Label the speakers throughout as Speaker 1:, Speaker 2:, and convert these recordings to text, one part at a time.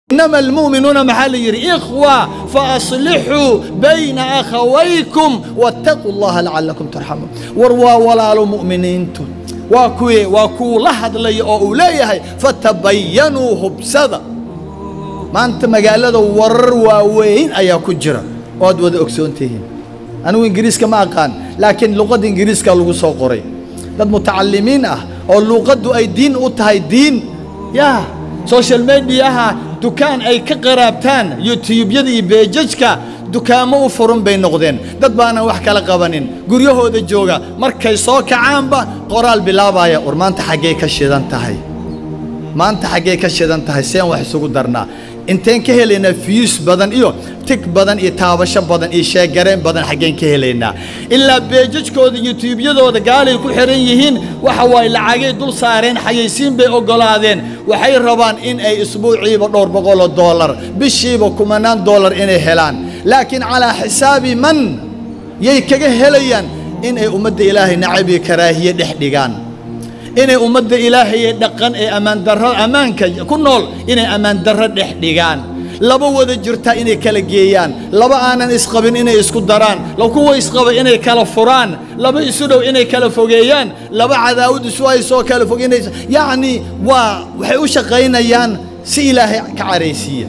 Speaker 1: inama almu'minuuna maxaa la yidhi ikhwa faaslixuu bayna akhawaykum wattaquu llaha lacalakum turxamuun war waa walaalo mu'miniintu waa kuwii waa kuwu la hadlaya oo uu leeyahay fatabayanuu hubsada maanta magaalada warar waaweyn ayaa ku jira oo aad wada ogsoon tihiin anigu ingiriiska ma aqaan laakiin luqadda ingiriiska lagu soo qoray dad mutacalimiin ah oo luuqaddu ay diin u tahay diin yaa social mediaha dukaan ay ka qaraabtaan youtubeyada iyo beejajka dukaamo u furun bay noqdeen dad baanan wax kala qabanin guryahooda jooga markay soo kacaanba qoraal bilaabaya war maanta xaggee ka shidan tahay maanta xaggee ka shidan tahay seen wax isugu darnaa inteen ka helaynaa fiyuus badan iyo tig badan iyo taabasho badan iyo sheegareen badan xaggeen ka helaynaa ilaa beejajkooda yutuubyadooda gaalay ku xihan yihiin waxa waaye lacagay dul saareen xayaysiin bay oggolaadeen waxay rabaan in ay isbuuciiba dhowr boqoloo doolar bishiiba kumanaan doolar inay helaan laakiin calaa xisaabi man yay kaga helayaan in ay ummadda ilaahay nacab iyo karaahiye dhex dhigaan inay ummadda ilaahay ee dhaqan ee ammaandarro ammaanka ku nool inay ammaandarro dhex dhigaan laba wada jirtaa inay kala geeyaan laba aanan isqabin inay isku daraan kuwa isqaba inay kala furaan laba isu dhow inay kala fogeeyaan laba cadaawad isu haysoo kala fog inay yacni waa waxay u shaqaynayaan si ilaahay ka caraysiiya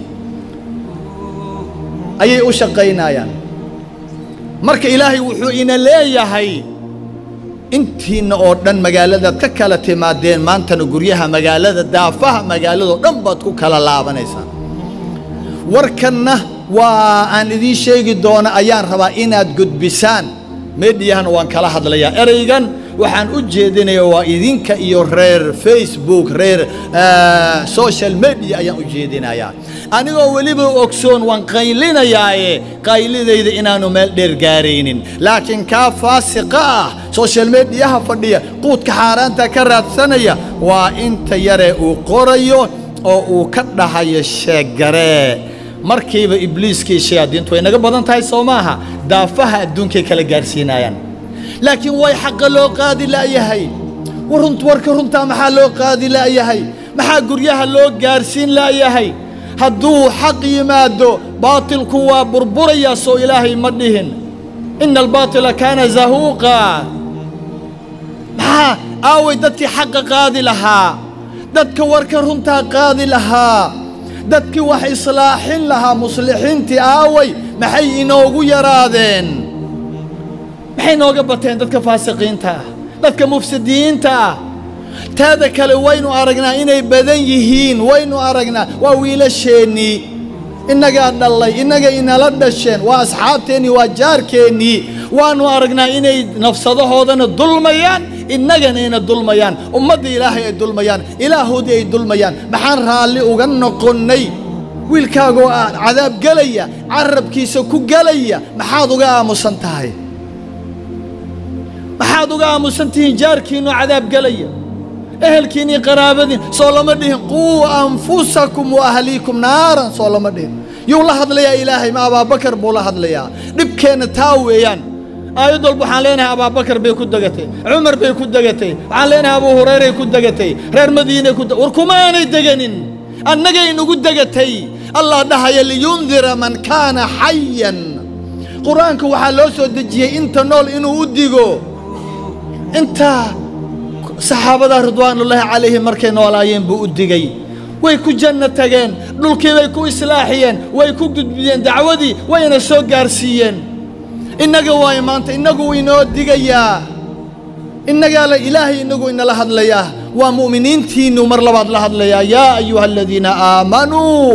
Speaker 1: ayay u shaqaynayaan marka ilaahay wuxuu ina leeyahay intiinna oo dhan magaaladaad ka kala timaadeen maantana guryaha magaalada daafaha magaaladao dhan baad ku kala laabanaysaan warkanna waa aan idiin sheegi doona ayaan rabaa inaad gudbisaan meedhiyahana waan kala hadlayaa ereygan waxaan u jeedinayaa waa idinka iyo reer facebook reer social media ayaan u jeedinayaa anigoo weliba ogsoon waan qaylinayaaye qaylidayda inaanu meel dheer gaaraynin laakiin kaa faasiqa ah social mediyaha fadhiya quudka xaaraanta ka raadsanaya waa inta yaree uu qorayo oo uu ka dhahayo sheegaree markiiba ibliiskii shayaadiintu way naga badan tahay soo maaha daafaha adduunkay kala gaarsiinayaan laakiin way xaqa loo qaadi la'yahay warunt warka runtaa maxaa loo qaadi la'yahay maxaa guryaha loo gaarsiin la'yahay hadduu xaq yimaado baatilku waa burburayaa soo ilaahay ma dhihin ina albaatila kaana zahuuqa maxaa aaway dadkii xaqa qaadi lahaa dadka warka runtaa qaadi lahaa dadkii wax islaaxin lahaa muslixiintii aaway maxay inoogu yaraadeen maxay nooga bateen dadka faasiqiinta ah dadka mufsidiyiinta ah taada kale waynu aragnaa inay badan yihiin waynu aragnaa waa wiilasheennii innagaa dhallay innaga inala dhasheen waa asxaabteennii waa jaarkeennii waannu aragnaa inay nafsadahoodana dulmayaan innagana ina dulmayaan ummadda ilaahay ay dulmayaan ilaahoodii ay dulmayaan maxaan raalli uga noqonnay wiilkaagoo ah cadaab gelaya carabkiisa ku gelaya maxaad uga aamusan tahay maxaad uga aamusan tihiin jaarkiinoo cadaab gelaya ehelkiinii qaraabadiin soo lama dhihin quu anfusakum wa ahliikum naaran soo lama dhihin yuu la hadlayaa ilaahay ma abaabakar buu la hadlayaa dhibkeenna taa weeyaan aayad walba waxaan leenahay abaabakar bay ku degatay cumar bay ku degatay waxaan leenahay abuu hurayray ku degatay reer madiinay ku war kumaanay deganin annagay inugu degatay allah dhahaya liyundira man kaana xayan qur-aanka waxaa loo soo dejiyey inta nool inuu u digo inta saxaabada ridwaanullaahi calayhim markay noolaayeen buu u digay way ku janno tageen dhulkii bay ku islaaxiyeen way ku gudbiyeen dacwadii wayna soo gaarsiiyeen innaga waayo maanta innagu inoo digayaa innagaa la ilaahay inagu inala hadlayaa waa mu'miniintiinnu mar labaad la hadlayaa yaa ayuha aladiina aamanuu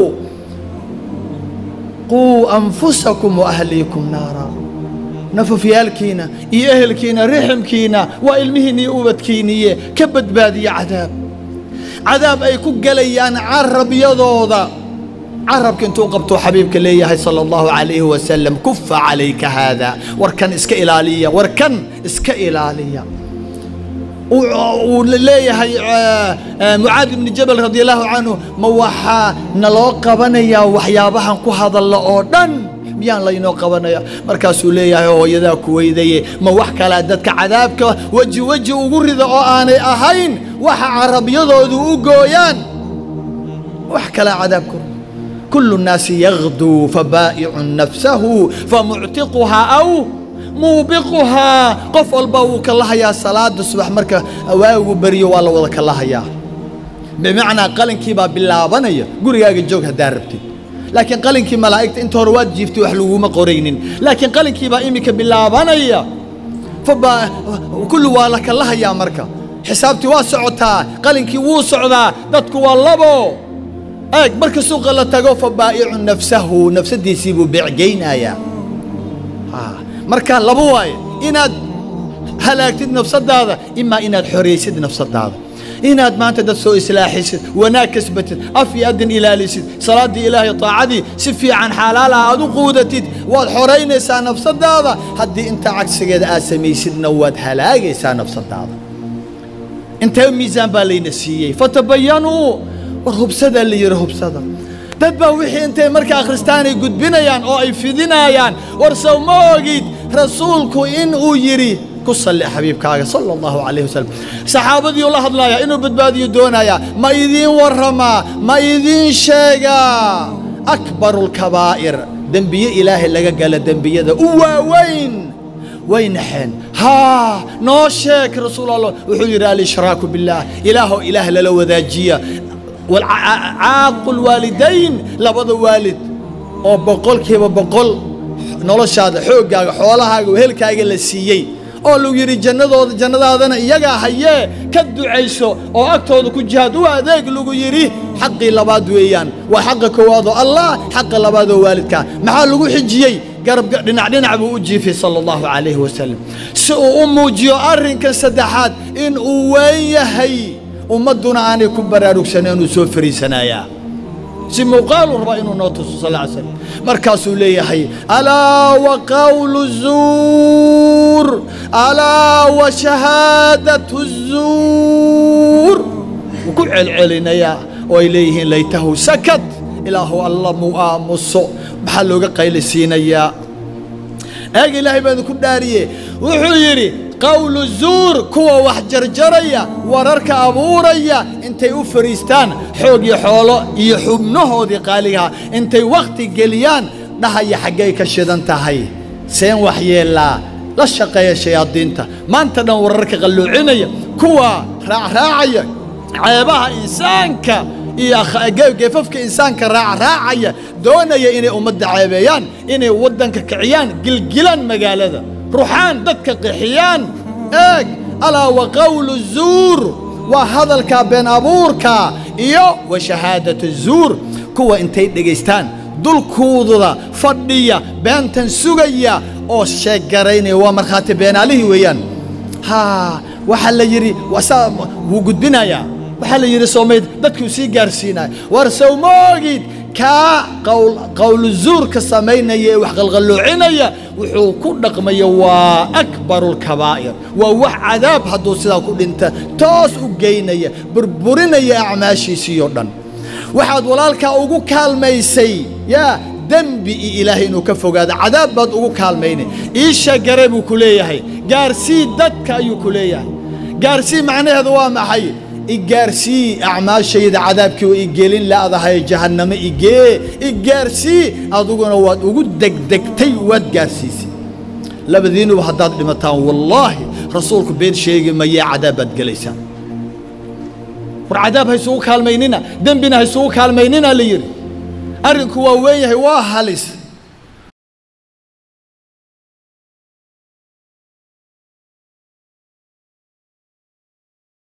Speaker 1: quu anfusakum wa ahliikum naara nafafyaalkiina iyo ehelkiina riximkiina waa ilmihiinna iyo ubadkiinniye ka badbaadiya cadaab cadaab ay ku gelayaan carabyadooda carabka intuu qabtuu xabiibka leeyahay sala allahu calayhi wasalam kufa calayka haada warkan iska ilaaliya warkan iska ilaaliya uu leeyahay mucaad ibni jabal radi allahu canhu ma waxaa naloo qabanayaa waxyaabahan ku hadalla oo dhan miyaan laynoo qabanaya markaasuu leeyahay hooyadaa kuweydaye ma wax kalea dadka cadaabka weji weji ugu rida oo aanay ahayn waxa carabyadoodu u gooyaan wax kalea cadaabku كل الناس يغدو فبائع نفسه فمعتقها أو muubiquhaa qof walba wuu ka lahayaa salaada subax marka waagu beriyo waa la wada ka lahayaa bimacnaa qalinkii baa bilaabanaya gurigaaga joog haddaa rabtid laakiin qalinkii malaa'igta inta hore waad jiiftay wax laguma qoraynin laakiin qalinkii baa iminka bilaabanaya faba kulli waa la ka lahayaa marka xisaabtii waa socotaa qalinkii wuu socdaa dadku waa labo eeg marka suuqa la tago fa baa'icu nafsahu nafsadiisii buu beecgeynayaa marka laba waaye inaad halaagtid nafsadaada imaa inaad xoraysid nafsadaada inaad maanta dad soo islaaxisid wanaag kasbatid af iyo adin ilaalisid salaaddii ilaahay taacadii si fiican xalaalaha aad u quudatid waad xoraynaysaa nafsadaada haddii intaa cagsigeeda aad samaysidna waad halaagaysaa nafsadaada intee miisaan baa layna siiyey fatabayanuu war hubsadaa la yidhi hubsada dad baa wixii intay marka akhristaanay gudbinayaan oo ay fidinayaan war sow ma ogid rasuulku in uu yidhi ku salli xabiibkaaga sala allahu calayh wasalam saxaabadiiuu la hadlayaa inuu badbaadiyo doonayaa ma idiin warramaa ma idiin sheegaa akbaru lkabaa'ir dembiye ilaahay laga gala dembiyada u waaweyn way naxeen haa noo sheeg rasuul allah wuxuu yidhi alishraaku billaah ilaahoo ilaah lala wadaajiya caaqu lwaalidayn labada waalid oo boqolkiiba boqol noloshaada xooggaaga xoolahaaga wehelkaaga la siiyey oo lagu yidhi jannadooda jannadaadana iyagaa hayee ka ducayso oo agtooda ku jihaad u adeeg lagu yidhi xaqii labaad weeyaan waa xaqa koowaadoo allah xaqa labaadoo waalidkaa maxaa lagu xijiyey garab dhinac dhinac buu u jiifay sala allahu calayhi wasalam si uu u muujiyo arrinkan saddexaad in uu weyn yahay ummadduna aanay ku baraarugsaneen uu soo fariisanayaa si muuqaalu rabaa inuu noo tuso sal ly slam markaasuu leeyahay alaa wa qawlu zuur alaa wa shahaadatu zuur wuu ku celcelinayaa oo ay leeyihiin laytahu sakad ilaahu alla muu aamuso maxaa looga qaylisiinayaa eeg ilaahay baa idinku dhaariye wuxuu yidhi qawlu zuur kuwa wax jarjaraya wararka abuuraya intay u fadhiistaan xoog iyo xoolo iyo xubnahoodii qaaligaha intay wakhti geliyaan dhahaya xaggay ka shidan tahay seen wax yeellaa la shaqeeya shayaadiinta maanta dhan wararka qalluucinaya kuwa raacraacaya ceebaha insaanka iyo geefafka insaanka raacraacaya doonaya inay ummadda ceebeeyaan inay waddanka kiciyaan gilgilaan magaalada ruxaan dadka qixiyaan eeg alaa wa qawlu zuur waa hadalka been abuurka iyo wa shahaadatu zuur kuwa intay dhegaystaan dulkuududa fadhiya beentan sugaya oo sheeggaraynaya waa markhaati beenaalihii weeyaan haa waxaa la yidhi saa wuu gudbinayaa waxaa la yidhi soomayd dadkuu sii gaarsiinaya war sow ma ogid kaa qawlu zuurka samaynaya ee wax qalqalloocinaya wuxuu ku dhaqmaya waa akbaru lkabaa'ir waa wax cadaab hadduu sidaa ku dhinta toos u geynaya burburinaya acmaashiisii oo dhan waxaad walaalkaa ugu kaalmaysay yaa dembi iyo ilaahay inuu ka fogaado cadaab baad ugu kaalmaynay iisha gare buu ku leeyahay gaarsii dadka ayuu ku leeyahay gaarsii macnaheedu waa maxay igaarsii acmaashayda cadaabkii waa igelin laadahay jahannamo igee igaarsii aduguna waad ugu degdegtay waad gaarsiisay labadiinuba haddaad dhimataan wallaahi rasuulku been sheegi mayee cadaab baad gelaysaan war cadaab haysugu kaalmaynina dembina haysugu kaalmaynina la yidhi arrinku waa weyn yahay waa halis